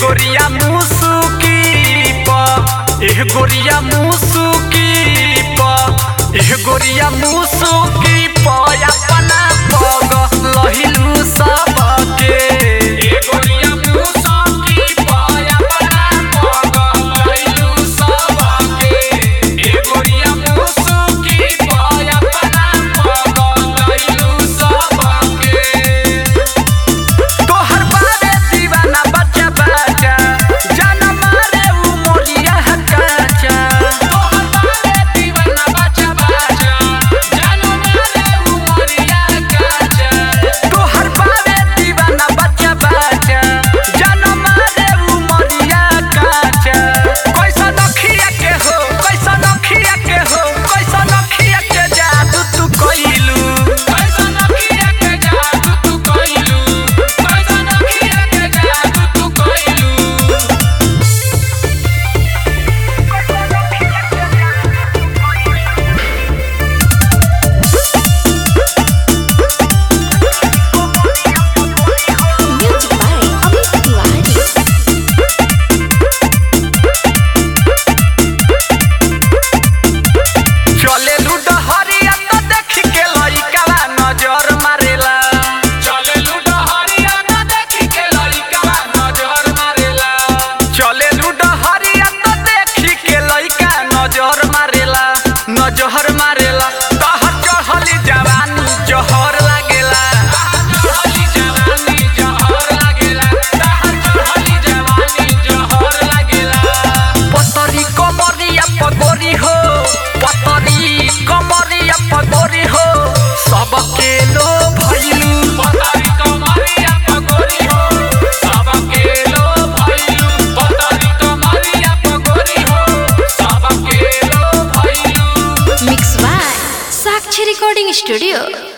गोरिया मुसुकी प एह गोरिया मुसुकी प एह गोरिया मुसुकी प अपना पग लहिलु सबके एह गोरिया मुसुकी प अपना पग लहिलु सबके एह गोरिया मुसुकी प अपना पग लहिलु सबके तोहर बारे दीवाना बच्चा बच्चा जाना मारे उ मोरिया हकाचा तोहर बारे दीवाना बच्चा बच्चा जाना मारे उ मोरिया हकाचा तोहर बारे दीवाना बच्चा बच्चा जाना मारे उ मोरिया हकाचा कैसा नखिया के हो कैसा नखिया के हो कैसा नखिया के जादू तू कइलू कैसा नखिया के जादू तू कइलू कैसा नखिया के जादू तू कइलू Music by Amit Tiwari. चले लूडो हरिया तो देख के लइकावा नजर मारेला चले लूडो हरिया तो देख के लइकावा नजर मारेला चले लूडो हरिया तो देख के लइका नजर मारेला नजर मारेला तहर चढ़ली जवानी जहर लागेला चढ़ली जवानी जहर लागेला तहर चढ़ली जवानी जहर लागेला पतरी कमरिया पगोरी हो पतरी कमरिया पगोरी हो सबके लो भइलू पतरी कमरिया पगोरी हो सबके लो भइलू पतरी कमरिया पगोरी हो सबके लो भइलू Mixed by Sakshi Recording Studio.